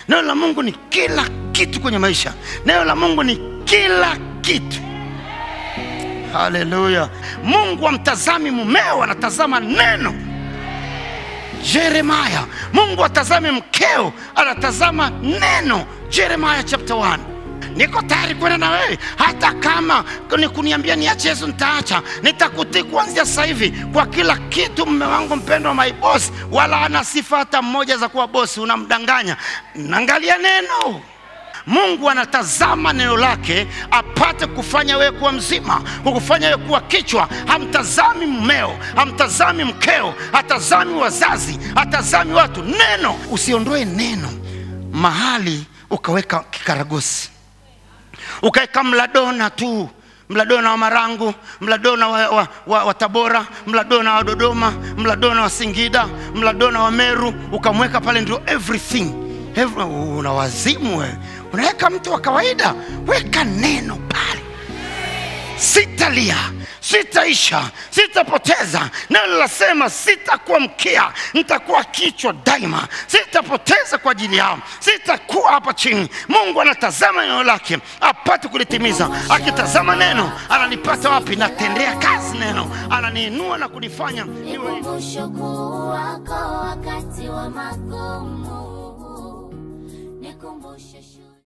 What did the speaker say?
neno la mungu ni kila kitu kwenye maisha neno la mungu ni kila kitu haleluya mungu amtazami mumeo anatazama neno jeremaya mungu atazame mkeo anatazama neno jeremaya chapter 1 niko tayari kwenda na wewe hata kama ni kuniambia niache yesu nitaacha nitakutii kuanzia sasa hivi kwa kila kitu mme wangu mpendwa my boss wala ana sifa hata mmoja za kuwa bosi unamdanganya naangalia neno mungu anatazama neno lake apate kufanya wewe kuwa mzima kukufanya wewe kuwa kichwa hamtazami mmeo hamtazami mkeo hatazami wazazi hatazami watu neno usiondoe neno mahali ukaweka kikaragosi ukaweka mladona tu mladona wa marangu mladona wa, wa, wa, wa tabora mladona wa dodoma mladona wa singida mladona wa meru ukamweka pale ndio everything Every, una wazimu wewe unaweka mtu wa kawaida weka neno pale sitalia sitaisha sitapoteza neno linasema sitakuwa mkia nitakuwa kichwa daima sitapoteza kwa ajili yao sitakuwa hapa chini mungu anatazama neno lake apate kulitimiza akitazama neno ananipata wapi natendea kazi neno ananiinua na kunifanya niwe Nikumbusho kuu wako wakati wa magumu